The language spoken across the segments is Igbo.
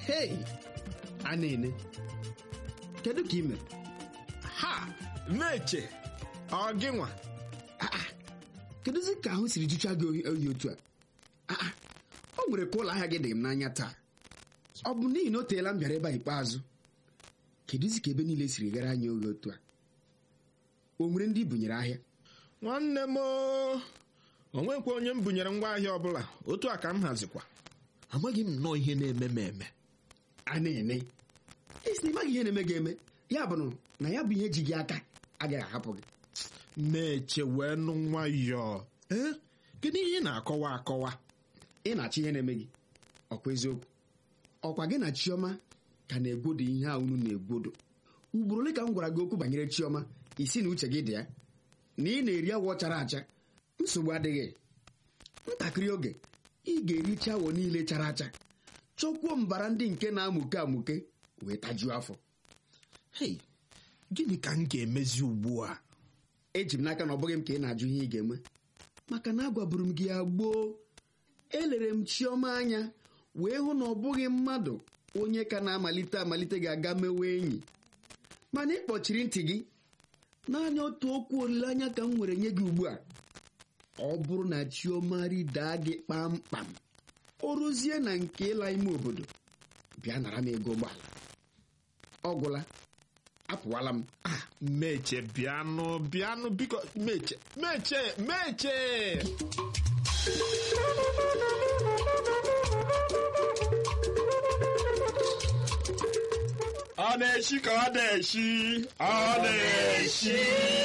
hei a na-ene kedu ka ị mere ha meche ọ gị nwa kedụzi ka ahụ siri jụcha gị oyi oyi otu a Ah, ah, o nwere ka ụlọ ahịa gị dị m n'anya taa ọ bụ n'ihi na o teela m bịara ebe a ikpeazụ kedụzi ka ebe niile siri gara anyị oge otu a o nwere ndị i bunyere ahịa nwanne m o onwekwa onye m bunyere ngwaahịa ọbụla otu a ka m hazikwa amaghị m nnọọ ihe na-eme m eme a na-ene isi na ịmaghị ihe na-eme gị eme ya bụ na ya bụ ihe ji gị aka agaghị ahapụ gị meche wee nụ nwayọọ ee kedu ihe ị na-akọwa akọwa ị na-achọ ihe na-eme gị ọkwa eziokwu ọkwa gị na chioma ka na-egwodo ihe a unu na-egwodo ugboro ole ka m gwara gị okwu banyere chioma isi na uche gị dị ya na ị na-eri awọ chara acha nsogbu adịghị ntakịrị oge ị ga-ericha awọ niile chara acha chọkwuo mbara ndị nke na-amụke amụke wee tajuo afọ hei gịnị ka m ga-emezi ugbu a eji m n'aka na ọ bụghị m ka ị na-ajụ ihe ị ga-eme maka na agwaburu m gị ya gboo elere m chioma anya wee hụ na ọ bụghị mmadụ onye ka na-amalite amalite ga-aga mewe enyi mana ị kpọchiri ntị gị naanị otu okwu olileanya ka m nwere nye gị ugbu a ọ bụrụ na chioma ridaa gị kpamkpam o ruzie na nke ịla ime obodo bịa nara m ego ụgbọala ọ gwụla apụwala m Ah, meche bịanụ bịanụ biko meche meche meche ọ na-eshi ka ọ na-eshi ọ na-eshi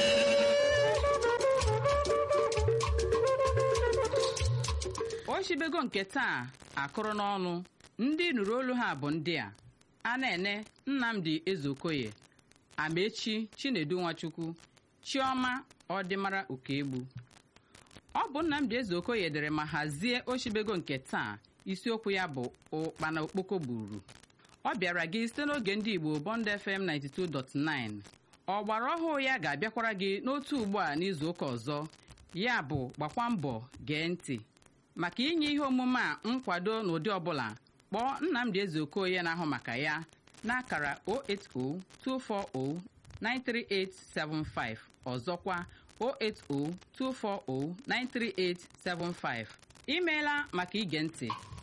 ochibego nke taa akụrụ n'ọnụ ndị nụrụ olu ha bụ ndị a a na-ene nnamdi ezeokoye amaechi chinedu nwachukwu chioma ọdịmara okegbu ọ bụ nnamdi ezeokoye dere ma hazie ochibego nke taa isiokwu ya bụ ụkpana okpoko gburu ọ bịara gị site n'oge ndị igbo bond fm 92.9 ọgbara ọhụụ ya ga-abịakwara gị n'otu ugbu a n'izu ụka ọzọ ya bụ gbakwa mbọ gee ntị maka inye ihe omume a nkwado n'ụdị ọbụla kpọọ nnamdị ezeokoye na-ahụ maka ya n'akara 08024093875 ọzọkwa 08024093875 imeela maka ige ntị